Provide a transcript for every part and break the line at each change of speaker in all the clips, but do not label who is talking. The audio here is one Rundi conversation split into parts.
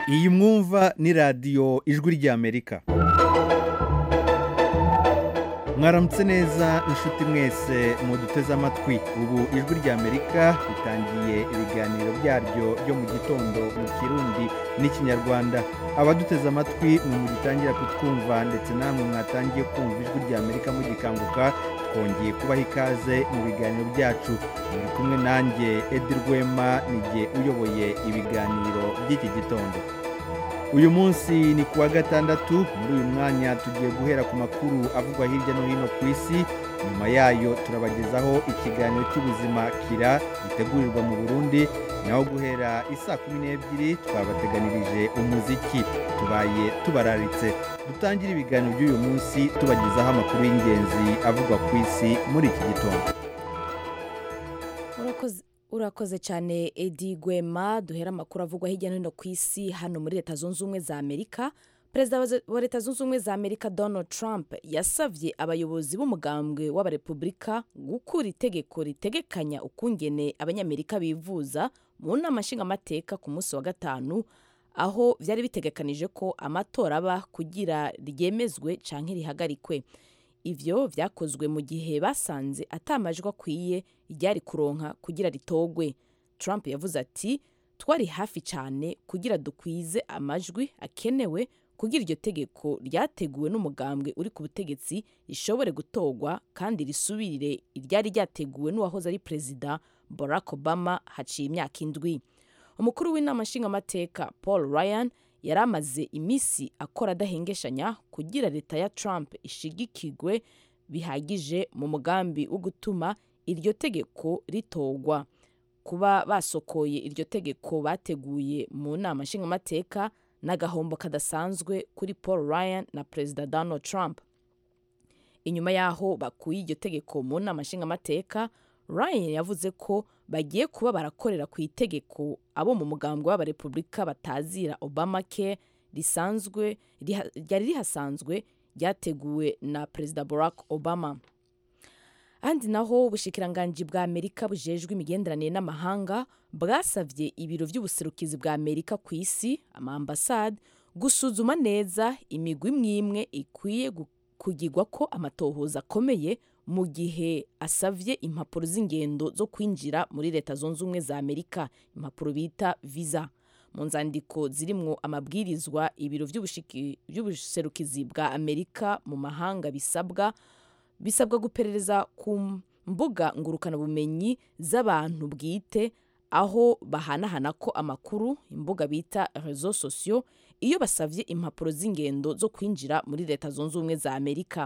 iyi mwumva ni radiyo ijwi ry'amerika mwaramutse neza inshuti mwese muduteze amatwi ubu ijwi ry'amerika ritangiye ibiganiro byaryo byo mu gitondo mu kirundi n'ikinyarwanda abaduteze amatwi mwe mugitangira kutwumva ndetse namwe mwatangiye kumva ijwi ry'amerika mugikanguka twongeye kubaha ikaze mu biganiro byacu muri kumwe nanjye edi rwema nijye uyoboye ibiganiro by'iki gitondo uyu munsi ni kuwa gatandatu muri uyu mwanya tugiye guhera ku makuru avugwa hirya no hino ku isi nyuma yayo turabagezaho ikiganiro cy'ubuzima kira gitegurirwa mu burundi naho guhera isaa kumi n'ebyiri twabateganirije umuziki tubaye tubararitse dutangire ibiganiro by'uyu munsi tubagezaho amakuru y'ingenzi avugwa ku isi muri iki gitondo
urakoze urakoze cyane edi gwema duhera amakuru avugwa hirya no hino ku isi hano muri leta zunze ubumwe za amerika perezida wa- wa leta zunze ubumwe za amerika donald trump yasabye abayobozi b'umugambwe w'abarepubulika gukura itegeko ritegekanya ukungene abanyamerika bivuza mu nama nshingamateka ku munsi wa gatanu aho byari bitegekanije ko amatora aba kugira ryemezwe canke rihagarikwe ivyo vyakozwe mu gihe basanze atamajwi akwiye ryari kuronka kugira ritogwe trump yavuze ati twari hafi cyane kugira dukwize amajwi akenewe kugira iryo tegeko ryateguwe n'umugambwe uri ku butegetsi rishobore gutogwa kandi risubirire iryari ryateguwe n'uwahoze ari perezida barack obama haciye imyaka indwi umukuru w'inama nshingamateka paul ryan yari amaze iminsi akora adahengeshanya kugira leta ya trump ishigikirwe bihagije mu mugambi wo gutuma iryo tegeko ritogwa kuba basokoye iryo tegeko bateguye mu nama nshingamateka n'agahombo kadasanzwe kuri paul ryan na perezida donald trump inyuma y'aho bakuye iryo tegeko mu nama nshingamateka ryan yavuze ko bagiye kuba barakorera ku itegeko abo mu mugambwe w'abarepubulika batazira obama care risanzwe riha- ryari rihasanzwe ryateguwe na perezida barack obama ahandi naho ubushikiranganji bwa amerika bujejwe imigenderanire n'amahanga bwasavye ibiro vy'ubuserukizi bwa amerika ku isi amaambasade gusuzuma neza imigwi imwe imwe ikwiye gu- kugirwa ko amatohoza akomeye mu gihe asavye impapuro z'ingendo zo kwinjira muri leta zunze ubumwe za amerika impapuro bita visa mu nzandiko zirimwo amabwirizwa ibiro vy'ubushiki- vy'ubuserukizi bwa amerika mu mahanga bisabwa bisabwa guperereza ku mbuga ngurukanabumenyi z'abantu bwite aho bahanahana ko amakuru imbuga bita rezo sosiyo iyo basavye impapuro z'ingendo zo kwinjira muri leta zunze ubumwe za amerika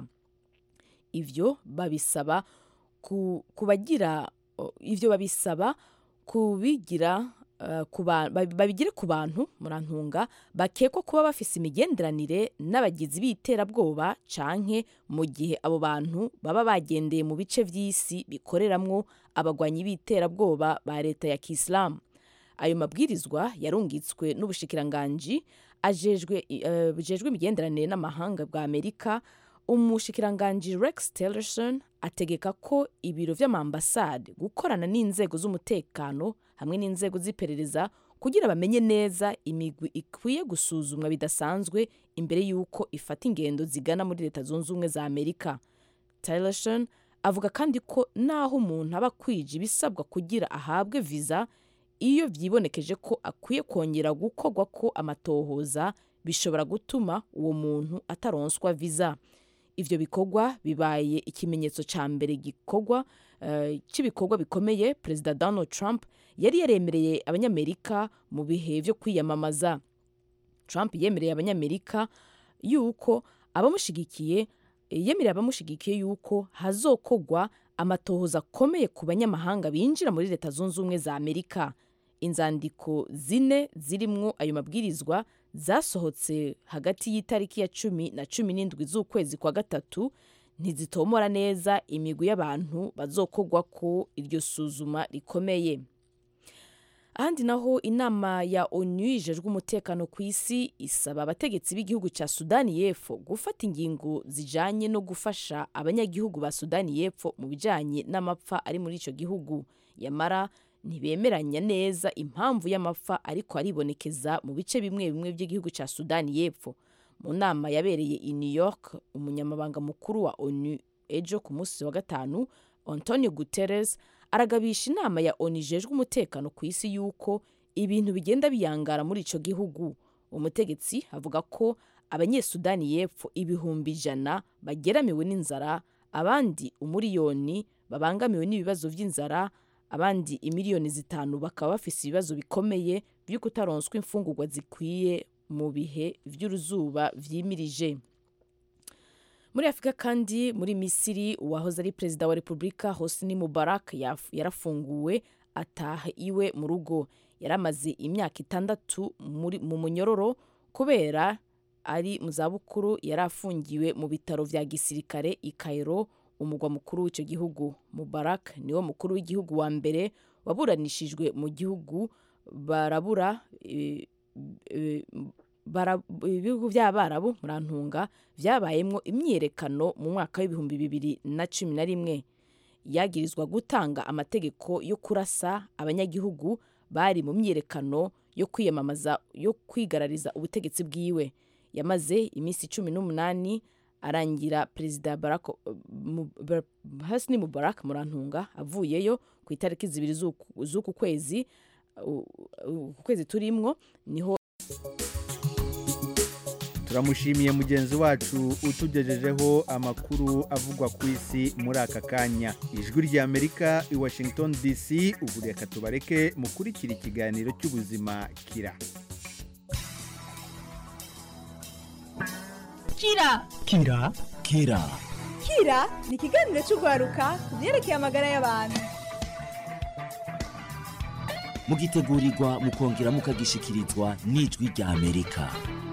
ivyo babisaba ku, kubagira o, ivyo babisaba kubigira uh, ku ba- babi- babigire ku bantu murantunga bakekwa kuba bafise imigenderanire n'abagizi b'iterabwoba canke mu gihe abo bantu baba bagendeye mu bice vy'isi bikoreramwo abagwanyi b'iterabwoba ba leta ya kisilamu ayo mabwirizwa yarungitswe n'ubushikiranganji ajejwe uh, bujejwe imigenderanire n'amahanga bwa amerika umushikiranganji rex tillerson ategeka ko ibiro vy'amambasade gukorana n'inzego z'umutekano hamwe n'inzego z'iperereza kugira bamenye neza imigwi ikwiye gusuzumwa bidasanzwe imbere y'uko ifata ingendo zigana muri leta zunze ubumwe za amerika tillerson avuga kandi ko naho umuntu aba akwije ibisabwa kugira ahabwe viza iyo vyibonekeje ko akwiye kongera gukorwa ko amatohoza bishobora gutuma uwo muntu ataronswa viza ivyo bikorwa bibaye ikimenyetso ca mbere gikorwa uh, cy'ibikorwa bikomeye perezida donald trump yari yaremereye abanyamerika mu bihe vyo kwiyamamaza trump yemereye abanyamerika yuko abamushigikiye yemereye abamushigikiye yuko hazokogwa amatohoza akomeye ku banyamahanga binjira muri leta zunze ubumwe za amerika inzandiko zine zirimwo ayo mabwirizwa zasohotse hagati y'itariki ya cumi na cumi n'indwi z'ukwezi kwa gatatu ntizitomora neza imigwi y'abantu bazokogwa ko iryo suzuma rikomeye ahandi naho inama ya onu ijejwe umutekano ku isi isaba abategetsi b'igihugu cya sudani y'epfo gufata ingingo zijanye no gufasha abanyagihugu ba sudani y'epfo mu bijanye n'amapfa ari muri ico gihugu yamara ntibemeranya neza impamvu y'amapfa ariko aribonekeza mu bice bimwe bimwe by'igihugu cya sudani y'epfo mu nama yabereye i new york umunyamabanga mukuru wa onu ejo ku munsi wa gatanu antonio guterres aragabisha inama ya onu ijejwe umutekano ku isi y'uko ibintu bigenda biyangara muri icyo gihugu umutegetsi avuga ko abanyesudani y'epfo ibihumbi ijana bageramiwe n'inzara abandi umuriyoni babangamiwe n'ibibazo by'inzara abandi imiliyoni zitanu bakaba bafise ibibazo bikomeye byo kutaronswa imfungurwa zikwiye mu bihe by'uruzuba vyimirije muri afurika kandi muri misiri uwahoze ari perezida wa repubulika hosni mubarak yarafunguwe ataha iwe mu rugo yari amaze imyaka itandatu mu munyororo kubera ari mu zabukuru yari afungiwe mu bitaro vya gisirikare i Cairo umugwa mukuru w'icyo gihugu mubarak niwo mukuru w'igihugu wa mbere waburanishijwe mu gihugu barabura ibihugu by'abarabu murantunga byabayemo imyiyerekano mu mwaka w'ibihumbi bibiri na cumi na rimwe yagirizwa gutanga amategeko yo kurasa abanyagihugu bari mu myiyerekano yo kwiyamamaza yo kwigarariza ubutegetsi bwiwe yamaze iminsi cumi n'umunani arangira perezida hasni mubarak murantunga avuyeyo ku itariki zibiri z'uku kwezi ku kwezi turimwo niho
turamushimiye mugenzi wacu utugejejeho amakuru avugwa ku isi muri aka kanya ijwi ry'amerika i washington dc ubu reka tubareke mukurikira ikiganiro cy'ubuzima kira
kira
kira kira
kira ni ikiganiro cy'urwaruka ku byerekeye amagara y'abantu
mugitegurirwa mukongera mukagishyikirizwa n'ijwi ry'amerika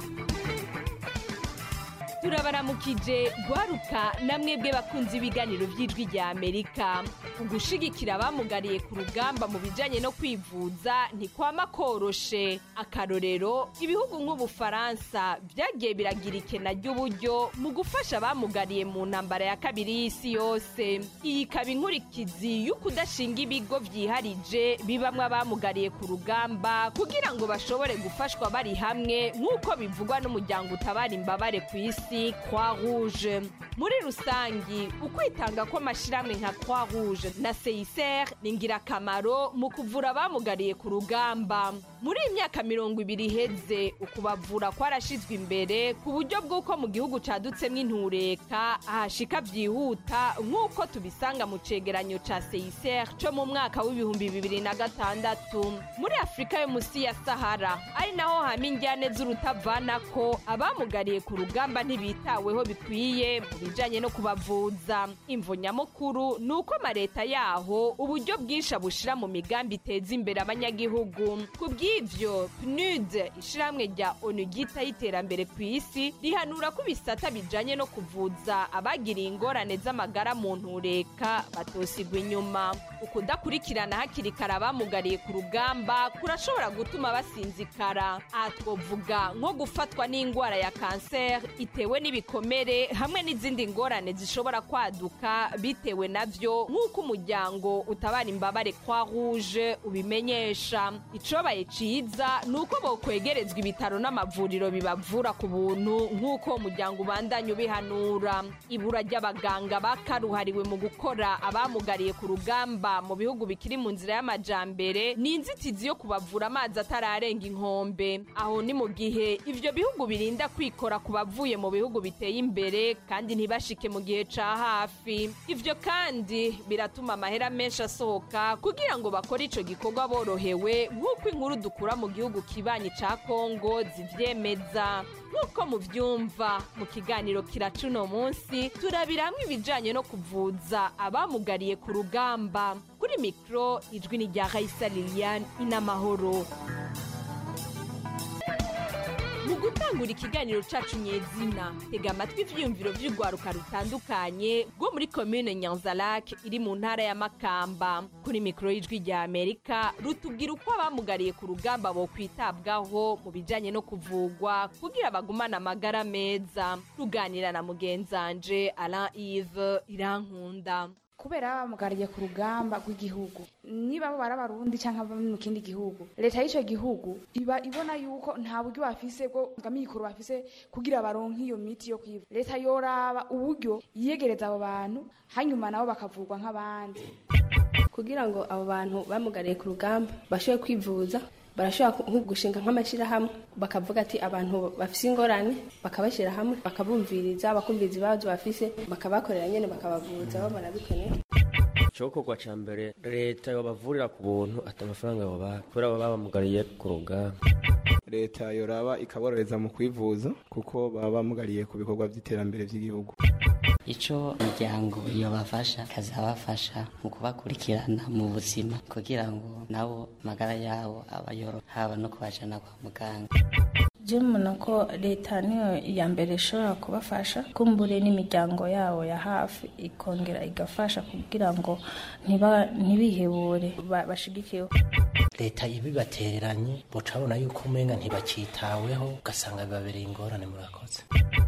turabaramukije rwaruka namwebwe bakunze ibiganiro by'ijwi rya amerika ugushigikira abamugariye ku rugamba mu bijyanye no kwivuza ntikwama koroshe akarorero ibihugu nk'ubufaransa byagiye biragira ikena ry'uburyo mu gufasha abamugariye mu ntambara ya kabiri y'isi yose iyi ikaba inkurikizi yo kudashinga ibigo byiharije bibamwo abamugariye ku rugamba kugira ngo bashobore gufashwa bari hamwe nk'uko bivugwa n'umuryango utabara imbabare ku isi croix rouge muri rusangi ukwitanga kw'amashyirahamwe nka croix rouge na seiser ni ingirakamaro mu kuvura abamugariye ku rugamba muri iyi myaka mirongo ibiri iheze ukubavura kwarashyizwe imbere ku buryo bw'uko mu gihugu cadutsemo intureka ahashika byihuta nk'uko tubisanga mu cegeranyo ca seiser co mu mwaka w'ibihumbi bibiri na gatandatu muri afurika yo munsi ya sahara ari naho hama injyane z'urutavanako abamugariye ku rugamba ntibitaweho bikwiye mu bijanye no kubavuza imvo nyamukuru ni uko amaleta yaho uburyo bwinshi abushira mu migambi iteza imbere abanyagihugu ku bw'ivyo pnud ishirahamwe rya onu ryitaho iterambere ku isi rihanura ko ibisata bijanye no kuvuza abagiriye ingorane z'amagara mu ntureka batosigwa inyuma ukudakurikirana hakiri kare abamugariye ku rugamba kurashobora gutuma basinzikara aha twovuga nko gufatwa n'indwara ya kanseri itewe n'ibikomere hamwe n'izindi ngorane zishobora kwaduka bitewe navyo nk'uko umuryango utabara imbabare kwa rouge ubimenyesha icobaye ciza ni uko bokwegerezwa ibitaro n'amavuriro bibavura ku buntu nk'uko umuryango ubandanya ubihanura ibura ry'abaganga bakaruhariwe mu gukora abamugariye ku rugamba mu bihugu bikiri mu nzira y'amajambere ni inzitizi yo kubavura amazi atararenga inkombe aho ni mu gihe ivyo bihugu birinda kwikora ku bavuye mu bihugu biteye imbere kandi ntibashike mu gihe ca hafi ivyo kandi biratuma amahera menshi asohoka kugira ngo bakore ico gikorwa borohewe nk'uko inkuru dukura mu gihugu kibanyi ca kongo zivyemeza nk'uko muvyumva mu kiganiro kiraca uno munsi turabiramwo ibijanye no kuvuza abamugariye ku rugamba kuri mikoro ijwi ni rya raisa liliane inamahoro mu gutangura ikiganiro cacu nyezina tega amatwi ivyiyumviro vy'urwaruka rutandukanye rwo muri komine nyanzalak iri mu ntara ya makamba kuri mikoro y'ijwi rya amerika rutubwira uko abamugariye ku rugamba bo kwitabwaho mu bijanye no kuvugwa kugira bagumane amagara meza ruganira na mugenzanje alain ive irankunda
kubera baba bamugariye ku rugamba rw'igihugu niba bo bari abarundi cyangwa baba mu kindi gihugu leta y'icyo gihugu iba ibona yuko nta buryo bafise bwo bw'amikoro bafise kugira baronke iyo miti yo kwivuza leta yoraba uburyo yiyegereza abo bantu hanyuma nabo bakavurwa nk'abandi
kugira ngo abo bantu bamugariye ku rugamba bashobore kwivuza barashobora nko gushinga nk'amashyirahamwe bakavuga ati abantu bafise ingorane bakabashyira hamwe bakabumviriza bakumviriza ibibazo bafise bakabakorera nyine bakabavuza babona bikeneye
icokorwa ca mbere leta yobavurira ku buntu ati amafaranga yobaha kubera baba bamugariye ku rugamba
leta yoraba ikaborohereza mu kwivuza kuko baba bamugariye ku bikorwa by'iterambere by'igihugu
icyo imiryango yobafasha ikazabafasha mu kubakurikirana mu buzima kugira ngo nabo amagara yabo abayoro haba no kubajana kwa muganga
je mbona ko leta niyo ya mbere ishobora kubafasha kumbure n'imiryango yabo ya hafi ikongera igafasha kugira ngo ntiba- ntibihebure ba- bashigikiwe
leta ibibatereranye bucabona yuko umenga ntibakitaweho ugasanga bibabereye ingorane murakoze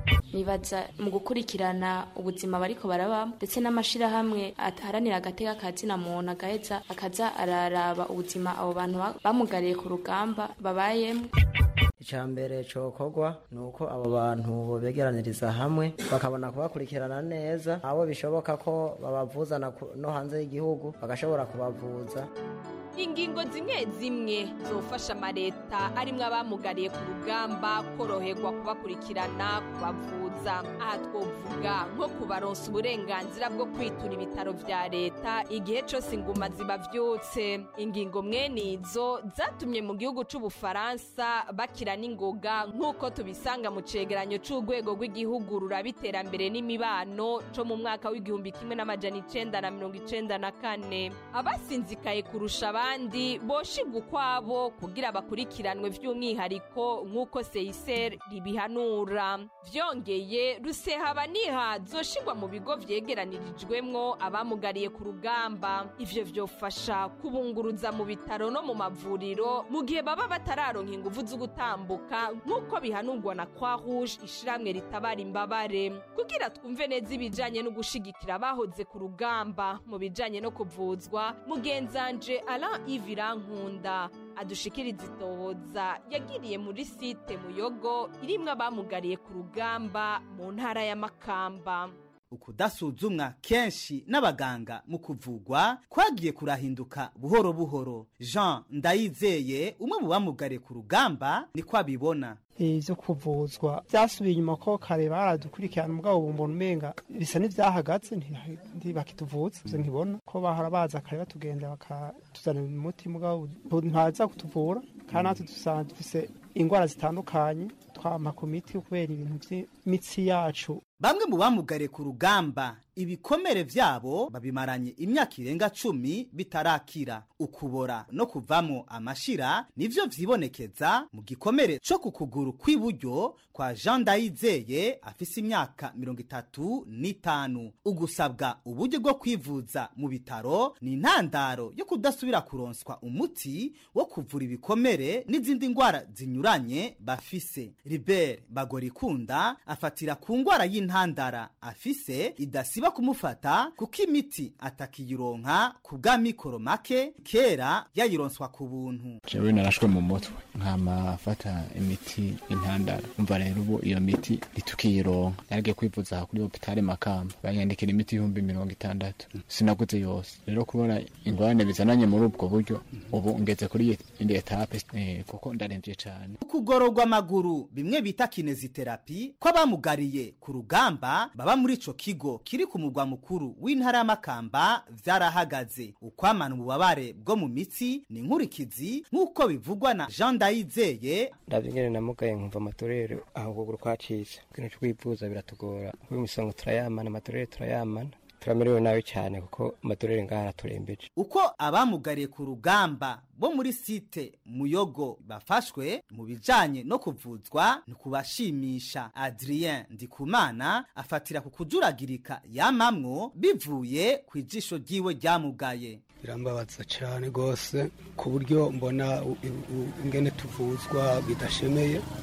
nibaza mu gukurikirana ubuzima bariko barabamo ndetse n'amashirahamwe aharanira agateka ka zina muntu agaheza akaza araraba ubuzima abo bantu ba- bamugariye ku rugamba babayemo
icya mbere cyokorwa ni uko abo bantu bobegeraniriza hamwe bakabona kubakurikirana neza abo bishoboka ko babavuza na ku- no hanze y'igihugu bagashobora kubavuza
ingingo zimwe zimwe zofasha amaleta arimwo abamugariye ku rugamba koroherwa kubakurikirana kubavuza aha twovuga nko kubaronsa uburenganzira bwo kwitura ibitaro vya leta igihe cose inguma zibavyutse ingingo mwene izo zatumye mu gihugu c'ubufaransa bakira n'ingoga nk'uko tubisanga mu cegeranyo c'urwego rw'igihugu ruraba iterambere n'imibano co mu mwaka w'igihumbi kimwe n'amajana icenda na mirongo icenda na kane abasinzikaye kurusha abandi boshigwa ukwabo kugira bakurikiranwe vy'umwihariko nk'uko seiser ribihanura vyongeye rusehaba niha zoshigwa mu bigo vyegeranirijwemwo abamugariye ku rugamba ivyo vyofasha kubunguruza mu bitaro no mu mavuriro mu gihe baba batararonka inguvu zo gutambuka nk'uko bihanurwa na croix rouge ishiramwe ritabara imbabare kugira twumve neza ibijanye no gushigikira abahoze ku rugamba mu bijanye no kuvuzwa mugenzanje alain ivirankunda adushikiriza itohoza yagiriye muri site muyogo irimwo abamugariye ku rugamba mu ntara ya makamba
ukudasuzumwa kenshi n'abaganga mu kuvugwa kwagiye kurahinduka buhoro buhoro jean ndayizeye umwe mu bamugariye ku rugamba niko abibona
ibyo kuvuzwa byasubiye inyuma ko kare baradukurikirana umugabo bumbona umenga bisa n'ibyahagaze nti- ntibakituvuza ivyo nkibona ko bahora baza kare batugenda bakatuzanira umuti mugabo ntaza kutuvura kandi natwe dusanga dufise ingwara zitandukanye twama ku miti kubera ibintu by'imitsi yacu
bamwe mu bamugariye ku rugamba ibikomere vyabo babimaranye imyaka irenga cumi bitarakira ukubora no kuvamo amashira nivyo vyibonekeza mu gikomere co ku kuguru kw'iburyo kwa jean ndayizeye afise imyaka mirongo itatu n'itanu ugusabwa uburyo bwo kwivuza mu bitaro ni intandaro yo kudasubira kuronswa umuti wo kuvura ibikomere n'izindi ngwara zinyuranye bafise ribert bagorikunda afatira ku ngwara y'intandara afise idasiba kumufata kuko imiti atakiyironka ku bw'amikoro make kera yayironswa ku buntu
jewe narashwe mu mutwe nkama afata imiti intandara umva rero ubu iyo miti ntitukiyironka naragiye kwivuza aha kuri hopitale makamba banyandikira imiti ibihumbi mirongo itandatu sinaguze yose rero kubona ingorane bizananye muri ubwo buryo ubu ngeze kuri indi etape eh, kuko ndaremvye cane
ukugororwa amaguru bimwe bita kineziterapi kw'abamugariye ku rugamba baba muri ico kigo kiri ku mugwa mukuru w'intara y'amakamba vyarahagaze ukwamana ububabare bwo mu mitsi ni nkurikizi nk'uko bivugwa na jean ndayizeye
ndabyo ngene namugaye nkumva amatorero aho ukuguru kwacitse ikintu cyo kwivuza biratugora kuko imisongo turayamana amatorero turayamana turamerewe nabi cyane kuko amatorero ngaha araturembeje
uko abamugariye ku rugamba bo muri site muyogo bafashwe mu bijanye no kuvuzwa ni kubashimisha adrien ndikumana afatira ku kujuragirika yamamwo bivuye ku ijisho ryiwe ryamugaye
birambabaza cyane rwose ku buryo mbona u- u- ingene tuvuzwa bidashemeye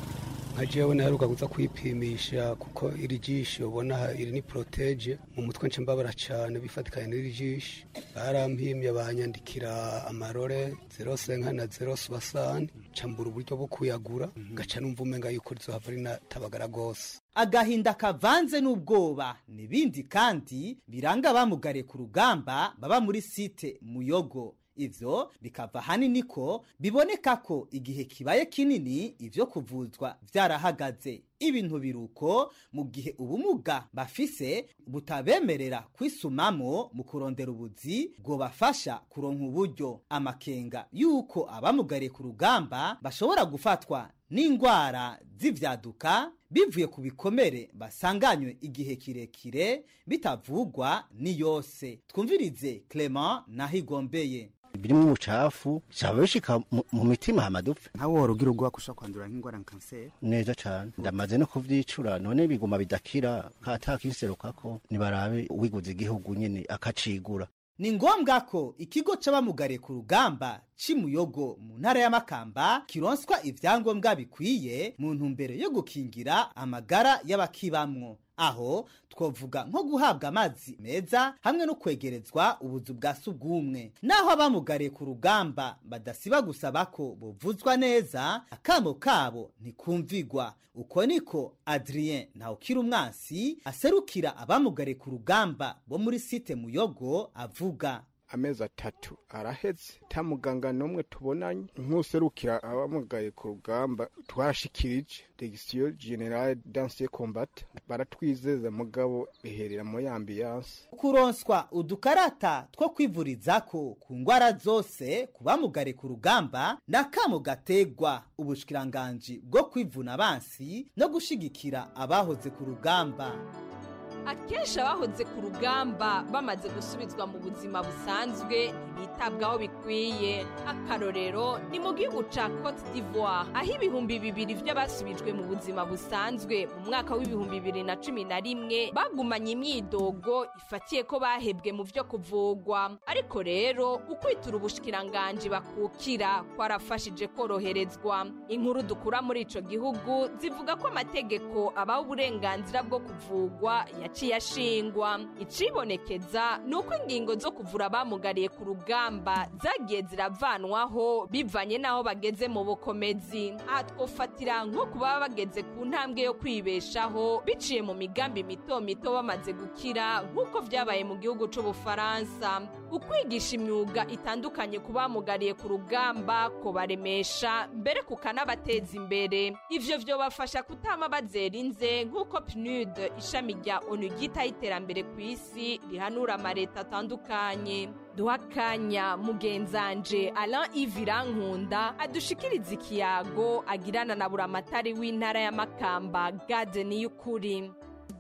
nka jewe naheruka kuza kwipimisha kuko iri jisho ubona iri ni protege mu mutwe nce mbabara cyane bifatikanye n'iri jisho barampimye banyandikira amarore zero senka na zero subasani cambura uburyo bwo kuyagura ngaca numva umenga yuko rizohava rinatabagara rwose
agahinda kavanze n'ubwoba n'ibindi kandi biranga abamugariye ku rugamba baba muri site muyogo ivyo bikava hanini ko biboneka ko igihe kibaye kinini ivyo kuvuzwa vyarahagaze ibintu biruko mu gihe ubumuga bafise butabemerera kwisumamo mu kurondera ubuzi bwobafasha kuronka uburyo amakenga yuko abamugariye ku rugamba bashobora gufatwa n'indwara z'ivyaduka bivuye ku bikomere basanganywe igihe kirekire bitavugwa ni yose twumvirize clement nahigombeye
birimo umucafu cyaba bishika mu- mu mitima hamadupfa
nkawe wari ugira ubwoba ko ushobora kwandura nk'indwara nka kanseri
neza cyane ndamaze no kuvyicura none biguma bidakira katakinserukako nibarabe uwiguze igihugu nyene akacigura
ni ngombwa ko ikigo c'abamugariye ku rugamba cimuyogo mu ntara y'amakamba kironswa ivyangombwa bikwiye mu ntumbero yo gukingira amagara y'abakibamwo aho twovuga nko guhabwa amazi meza hamwe no kwegerezwa ubuzu bwa sugumwe naho abamugariye ku rugamba badasiba gusaba ko buvuzwa neza akamo kabo ntikumvigwa uko niko adrien ntawukira umwansi aserukira abamugariye ku rugamba bo muri site muyogo avuga
amezi atatu araheze nta muganga n'umwe tubonanye nk'userukira abamugaye ku rugamba twashikirije degisiyo generale danse combat baratwizeza mugabo biherera muri ambiyanse
kuronswa udukarata two kwivurizako ku ngwara zose ku bamugare ku rugamba n'akamo gategwa ubushikiranganji bwo kwivuna abansi no gushigikira abahoze ku rugamba
akenshi abahoze ku rugamba bamaze gusubizwa mu buzima busanzwe ntibitabwaho bikwiye akarorero ni mu gihugu ca cote d'ivoire aho ibihumbi bibiri vy'abasubijwe mu buzima busanzwe mu mwaka w'ibihumbi bibiri na cumi na rimwe bagumanye imyidogo ifatiye ko bahebwe mu vyo kuvugwa ariko rero ukwitura ubushikiranganji bakukira kwarafashije koroherezwa inkuru dukura muri ico gihugu zivuga ko amategeko abaho uburenganzira bwo kuvugwa yaciye ashingwa icibonekeza ni uko ingingo zo kuvura abamugariye ku rugamba zagiye ziravanwaho bivanye n'aho bageze mu bukomezi aha twofatira nko ku baba bageze ku ntambwe yo kwibeshaho biciye mu migambi mito mito bamaze gukira nk'uko vyabaye mu gihugu c'ubufaransa ukwigisha imyuga itandukanye ku bamugariye ku rugamba kubaremesha mbere kukanabateza imbere ivyo vyobafasha kutama bazera inze nk'uko pnud ishami rya onu ryitaho iterambere ku isi rihanura amareta atandukanye duha akanya mugenzanje alain ivirankunda adushikiriza ikiyago agirana na buramatari w'intara ya makamba gade niy'ukuri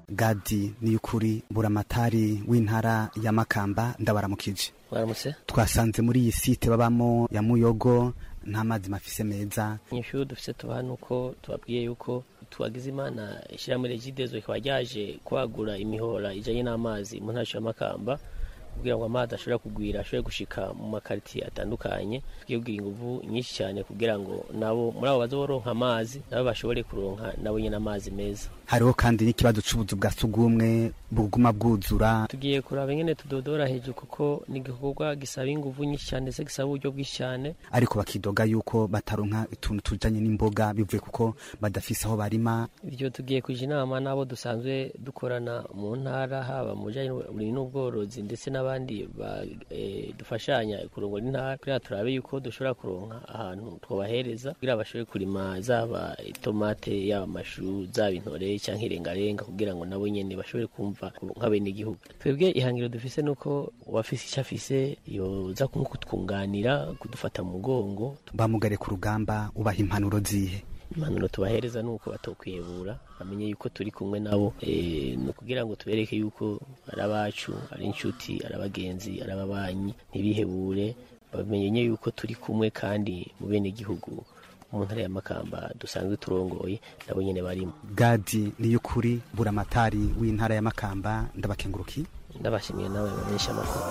gadi ni ukuri buramatari w'intara ya makamba ndabaramukije
waramutse
twasanze muri iyi site babamo ya muyogo nta mazi mafise meza
inyishu dufise tuba hano uko tubabwiye yuko twagize imana ishyirahamwe regidezo rikaba ryaje kwagura imihora ijanye n'amazi mu ntara ya makamba kugira ngo amazi ashobore kugwira ashobore gushika mu makaritiye atandukanye tugiye kugira inguvu nyinshi cyane kugira ngo nabo muri abo baza boronka amazi nabo bashobore kuronka nabo nyine amazi meza
hariho kandi n'ikibazo c'ubuzu bwa sugumwe buguma bwuzura
tugiye kuraba ingene tudodora hejuru kuko ni igikorwa gisaba inguvu nyinshi cyane ndetse gisaba uburyo bwinshi cyane
ariko bakidoga yuko bataronka utuntu tujanye n'imboga bivuye kuko badafise aho barima
ibyo tugiye kuja inama n'abo dusanzwe dukorana mu ntara haba mu bijanye n'uburimyi n'ubworozi ndetse n'abandi ba- eh, dufashanya kurongora intara kugira turabe yuko dushobora kuronka ahantu twobahereza kugira bashobore kurima zaba itomate yaba amashu zaba intore canke irengarenga kugira ngo nabo nyene bashobore kumva nk'abenegihugu twebwe ihangiro dufise nuko uwafise ico afise yoza kutwunganira kudufata mu mugongo
bamugare ku rugamba ubaha impanuro zihe
impanuro tubahereza ni uko batokwiyebura bamenye yuko turi kumwe nabo eh, ni ukugira ngo tubereke yuko ari abacu ari inshuti ari abagenzi ari ababanyi ntibihebure bamenye yuko turi kumwe kandi mu bene gihugu mu ntara ya makamba dusanzwe turongoye nabo nyene barimo
gadi ni ukuri buramatari w'intara ya makamba ndabakenguruki
ndabashimiye nawe bamenyesha amakuru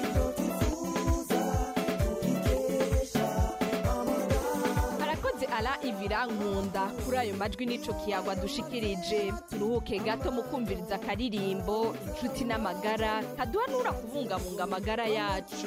arakoze ala ivirankunda kuri ayo majwi n'ico kiyagwa dushikirije turuhuke gato mu kumviriza akaririmbo inshuti n'amagara kaduhanura kubungabunga amagara yacu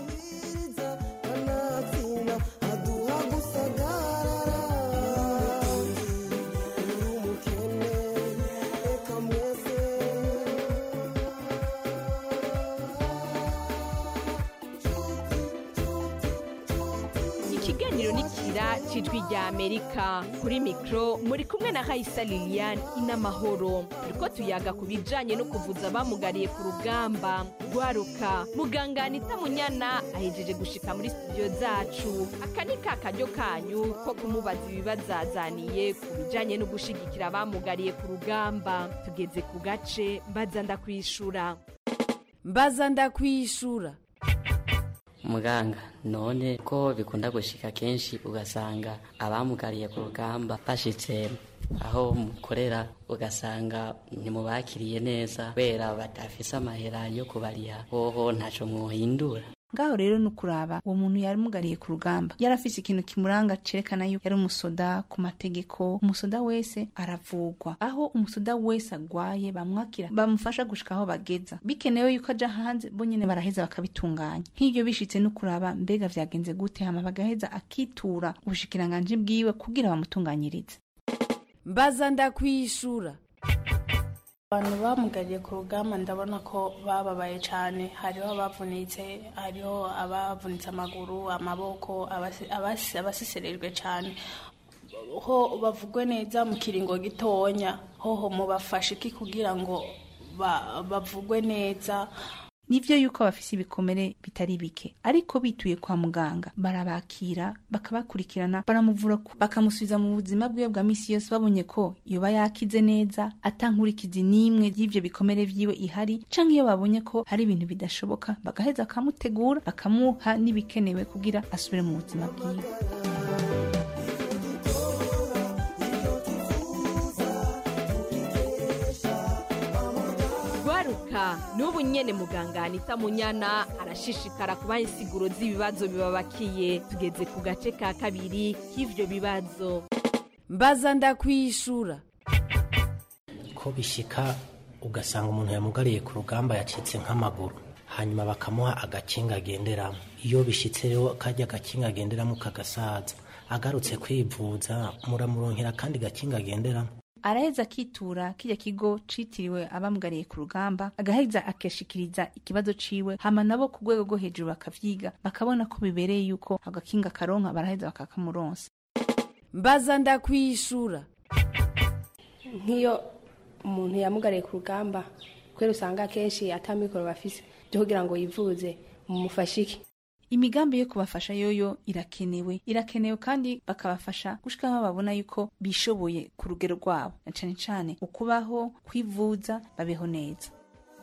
ikiganiro nikira cijwi rya amerika kuri mikro muri kumwe na raisa liliane inamahoro turiko tuyaga ku bijanye no kuvuza abamugariye ku rugamba rwaruka muganga anita munyana ahejeje gushika muri studio zacu aka ni ka karyo kanyu ko kumubaza ibibazazaniye ku bijanye no gushigikira abamugariye ku rugamba tugeze ku gace mbaza ndakwishura
mbaza ndakwishura
muganga none ko bikunda gushika kenshi ugasanga abamugariye ku rugamba bashitse aho mukorera ugasanga ntimubakiriye neza kubera badafise amahera yo kubariha hoho ntaco mwohindura
ngaho rero ni ukuraba uwo muntu yaramugariye ku rugamba yari afise ikintu kimuranga cerekana yuko yari umusoda ku mategeko umusoda wese aravugwa aho umusoda wese agwaye bamwakira bamufasha gushika aho bageza bikenewe yuko aja hanze bo nyene baraheza bakabitunganya nk'ivyo bishitse no kuraba mbega vyagenze gute hama bagaheza akitura ubushikiranganji bwiwe kugira bamutunganyirize
mbaza ndakwishura
abantu bamugariye ku rugamba ndabona ko bababaye cyane hariho abavunitse hariho abavunitse amaguru amaboko abasi- abasi- abasiserejwe cyane ho bavugwe neza mu kiringo gitonya hoho mubafashe iki kugira ngo ba- bavugwe neza
nivyo yuko bafise ibikomere bitari bike ariko bituye kwa muganga barabakira bakabakurikirana baramuvura ku- bakamusubiza mu buzima bwiwe bwa misi yose babonye ko yoba yakize neza atankurikizi n'imwe y'ivyo bikomere vyiwe ihari canke iyo babonye ko hari ibintu bidashoboka bagaheza bakamutegura bakamuha n'ibikenewe kugira asubire mu buzima bwiwe
rwaruka n'ubu nyene muganga anita munyana arashishikara kubaha insiguro z'ibibazo bibabakiye tugeze ku gace ka kabiri k'ivyo bibazo
mbaza ndakwishura
ko bishika ugasanga umuntu yamugariye ku rugamba yacitse nk'amaguru hanyuma bakamuha agakinga agenderamo iyo bishitse rero kajya agakinga agenderamo kagasaza agarutse kwivuza muramuronkera kandi gakinga agenderamo
araheza akitura kirya kigo citiriwe abamugariye ku rugamba agaheza akashikiriza ikibazo ciwe hama nabo ku rwego rwo hejuru bakavyiga bakabona ko bibereye yuko agakinga karonka baraheza bakakamuronsa
mbaza ndakwishura
nk'iyo umuntu yamugariye ku rugamba kubera usanga akenshi atamikoro bafise byo kugira ngo yivuze mumufashe iki
imigambi yo kubafasha yoyo irakenewe irakenewe kandi bakabafasha gushika aho babona yuko bishoboye ku rugero rwabo na cane cane ukubaho kwivuza babeho neza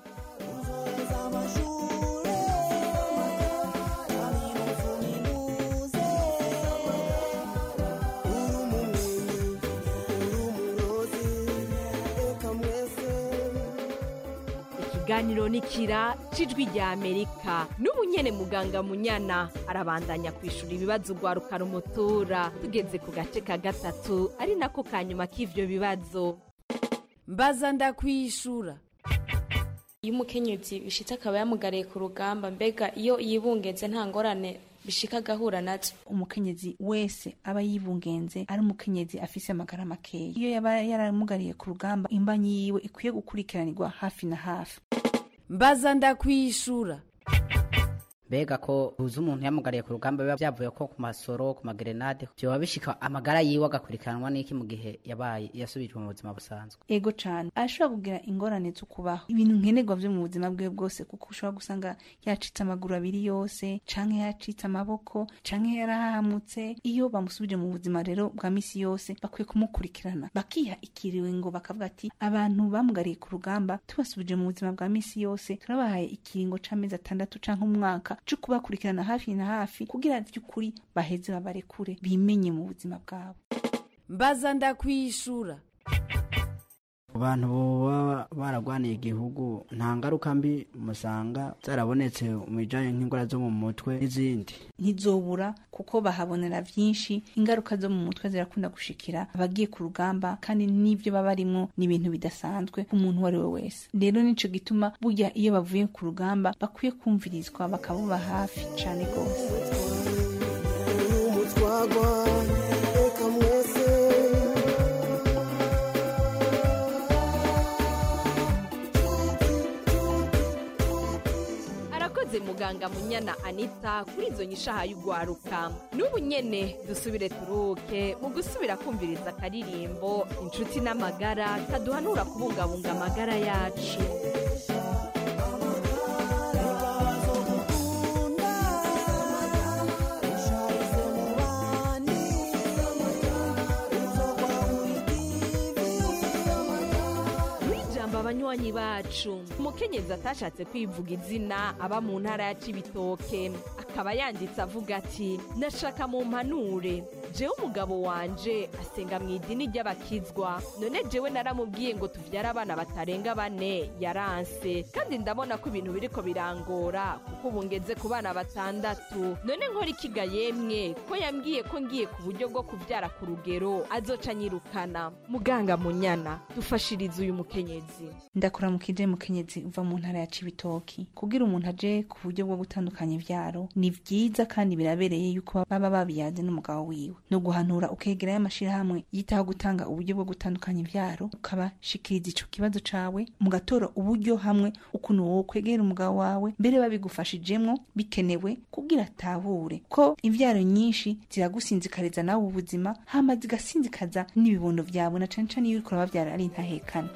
ikiganiro nikira cijwi rya amerika n'ubu nyene muganga munyana arabandanya kwishura ibibazo rwaruka rumutura tugeze ku gace ka gatatu ari nako ka nyuma k'ivyo bibazo
mbaza ndakwishura
iyo umukenyezi bishitse akaba yamugariye ku rugamba mbega iyo yibungeze nta ngorane bishika agahura nazo
umukenyezi wese aba yibungenze ari umukenyezi afise amagara makeya iyo yaba yaramugariye ku rugamba imbanyi yiwe ikwiye gukurikiranirwa hafi na hafi
mbaza ndakwishura
mbega ko uzi umuntu yamugariye ku rugamba biba byavuye ko ku masoro ku magerenade byoba bishika amagara yiwe agakurikiranwa n'iki mu gihe yabaye yasubijwe mu buzima busanzwe
ego cane arashobora kugira ingorane zo kubaho ibintu nkenerwa vyo mu buzima bwiwe bwose kuko ushobora gusanga yacitse amaguru abiri yose canke yacitse amaboko canke yarahamutse iyo bamusubije mu buzima rero bwa misi yose bakwiye kumukurikirana bakiha ikiringo bakavuga ati abantu bamugariye ku rugamba tubasubije mu buzima bwa misi yose turabahaye ikiringo c'amezi atandatu canke umwaka co kubakurikirana hafi na hafi kugira vy'ukuri baheze babarekure bimenye mu buzima bwabo
mbaza ndakwishura
ku bantu baba baragwaniye igihugu nta ngaruka mbi musanga zarabonetse mu bijanye nk'indwara zo mu mutwe n'izindi
ntizobura kuko bahabonera byinshi ingaruka zo mu mutwe zirakunda gushikira abagiye ku rugamba kandi n'ibyo baba barimo ni ibintu bidasanzwe ku muntu uwo ari we wese rero nico gituma burya iyo bavuye ku rugamba bakwiye kumvirizwa bakabuba hafi cane rwose
arakoze muganga munyana anita kuri izo nyishaha y'ugwaruka n'ubu nyene dusubire turuke mu gusubira kumviriza akaririmbo inshuti n'amagara kaduhanura kubungabunga amagara yacu ijambo abanywanyi bacu umukenyezi atashatse kwivuga izina aba mu ntara ya cibitoke akaba yanditse avuga ati nashaka mu mpanure jewe umugabo wanje asenga mu idini ry'abakizwa none jewe naramubwiye ngo tuvyare abana batarenga bane yaranse kandi ndabona ko ibintu biriko birangora kuko ubu ngeze ku bana batandatu none nkora ikiga yemwe ko yambwiye ko ngiye ku buryo bwo kuvyara ku rugero azoca nyirukana muganga munyana dufashirize uyu mukenyezi
ndakora mu kije mukenyezi uva mu ntara ya cibitoki kugira umuntu aje ku buryo bwo gutandukanya ivyaro ni vyiza kandi birabereye yuko baba babiyaze n'umugabo wiwe no guhanura ukegerayo amashirahamwe yitaho gutanga uburyo bwo gutandukanya ivyaro ukabashikiriza ico kibazo cawe mugatora uburyo hamwe ukuntu wowe kwegera umugabo wawe mbere babigufashijemwo bikenewe kugira atahure ko ivyaro nyinshi ziragusinzikariza nawe ubuzima hama zigasinzikaza n'ibibondo vyawe na cane cane iyo uriko urabavyara ari intahekana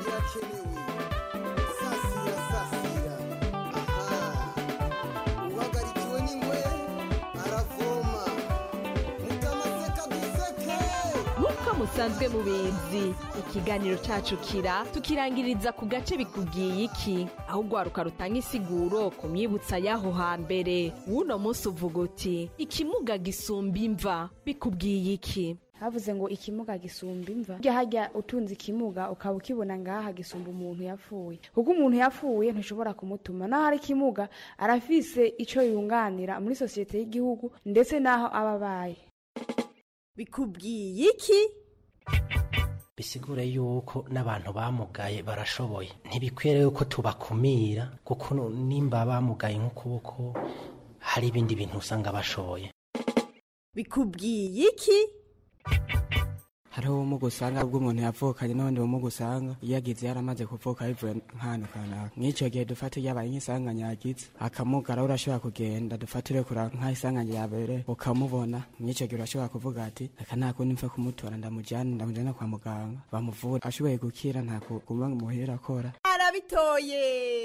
nk'uko musanzwe mubizi ikiganiro cacu kira tukirangiriza ku gace bikubwiye iki aho ugwaruka rutanga isiguro ku myibutsa y'aho hambere w'uno munsi uvuga uti ikimuga gisumba imva bikubwiye iki
havuze ngo ikimuga gisumba imva burya hajya utunze ikimuga ukaba ukibona ngaha gisumba umuntu yapfuye kuko umuntu yapfuye ntushobora kumutuma naho ari ikimuga arafise ico yunganira muri sosiyete y'igihugu ndetse n'aho aba abaye
bikubwiye iki
bisigure yuko n'abantu bamugaye barashoboye ntibikwiye yuko tubakumira kuko nimba bamugaye nk'ukuboko hari ibindi bintu usanga bashoboye
bikubwiye iki
hariho ubumuga usanga ubwo umuntu yavukanye n'ubundi bumuga usanga iyo agize yaramaze kuvuka bivuye nk'ahantu kanaka nk'icyo gihe dufata iyo abaye nk'isanganya yagize akamugara urashobora kugenda dufatire kura nk'isanganya yabere ukamubona mw'icyo gihe urashobora kuvuga ati reka nta kundi mfe kumutora ndamujyana ndamujyana kwa muganga bamuvura ashoboye gukira nta kuguma muhera akora
arabitoye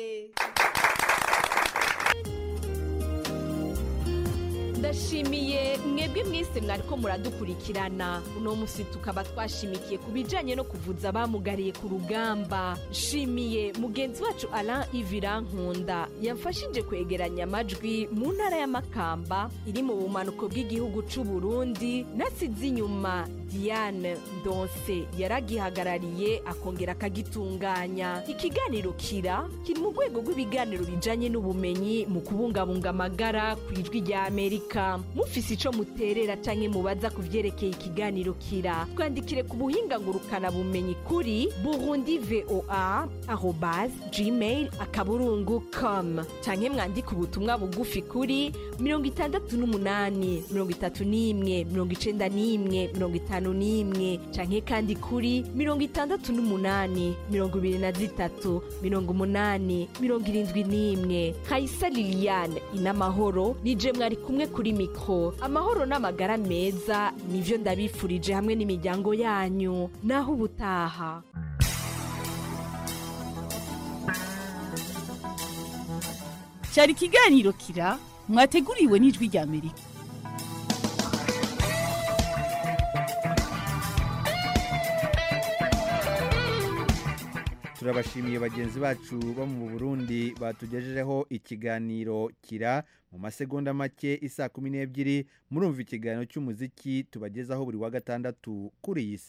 ndashimiye mwebwe mwese mwariko muradukurikirana uno musi tukaba twashimikiye ku bijanye no kuvuza abamugariye ku rugamba nshimiye mugenzi wacu alain ivira nkunda yamfashije kwegeranya amajwi mu ntara y'amakamba iri mu bumanuko bw'igihugu c'u burundi nasize inyuma diane ndonse yaragihagarariye akongera akagitunganya ikiganiro kira kiri mu rwego rw'ibiganiro bijanye n'ubumenyi mu kubungabunga amagara ku ijwi rya amerika mufise ico muterera canke mubaza ku vyerekeye ikiganiro kira twandikire ku buhinga ngurukana bumenyi kuri burundi voa arobas gmail akaburungu com canke mwandike ubutumwa bugufi kuri mirongo itandatu n'umunani mirongo itatu n'imwe mirongo icenda n'imwe mirongo itanu n'imwe canke kandi kuri mirongo itandatu n'umunani mirongo ibiri na zitatu mirongo umunani mirongo irindwi n'imwe kayisa liliane inamahoro nije mwari kumwe kuri mikro amahoro n'amagara meza nivyo ndabifurije hamwe n'imiryango yanyu naho ubutaha
cyari ikiganiro kira mwateguriwe n'ijwi rya amerika
turabashimiye bagenzi bacu bo mu burundi batugejejeho ikiganiro kira mu masegonda make isa kumi n'ebyiri murumva ikiganiro cy'umuziki tubagezaho buri wa gatandatu kuri iyi